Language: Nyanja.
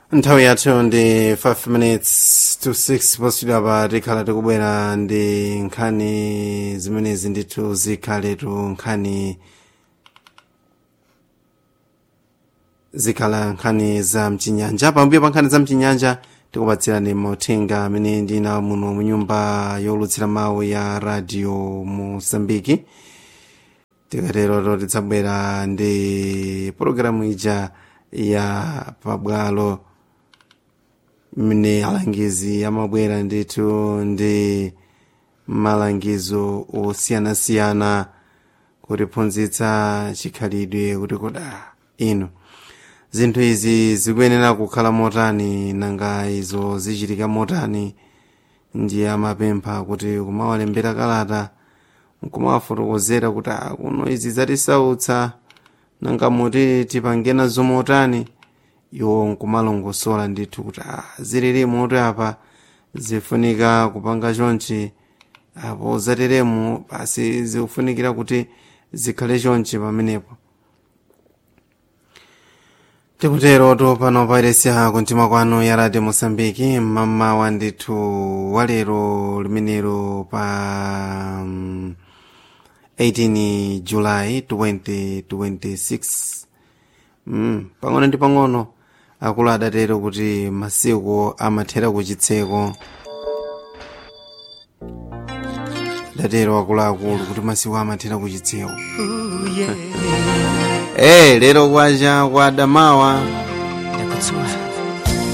nthawi yathu ndi 5 minutes to 6 poswidwa pa tikhala tikubwera ndi nkhani zimenezi ndithu zikhaletu nkhani zikhala nkhani za mchinyanja pambuyo pa nkhani za mchinyanja tikupatsirani mauthenga amene ndina muno mu nyumba yolutsira mawu ya radio mosambiki tikatero tidzabwera ndi pologalamu ija ya pabwalo mne alangizi amabwera ndithu ndi malangizo osiyanasiyana kutiphunzitsa chikhalidwe kuti koda ino zinthu izi zikuyenera kukhala motani nanga izo zichitika motani ndiye amapempha kuti kumawalembera kalata nkumawafotokozera kuti kuno izi zatisautsa nanga muti tipange nazo motani iwo nkumalongosola ndithu kuti zilili moto apa zifunika kupanga chonchi apo zateremu basi zikufunikira kuti zikhale chonchi pamenepo tikutero to pano pairesiya kuntima kwanu ya radio mosambiki mmamawa ndithu walero limenero pa um, 18 july 2026 mm, pang'ono ndi pang'ono akulu adatero kuti masiku amathera kuchitseko datero akuluakulu kuti masiku amathera kuchitseko eh lero kwacha kwa adamawa ndakutsuwa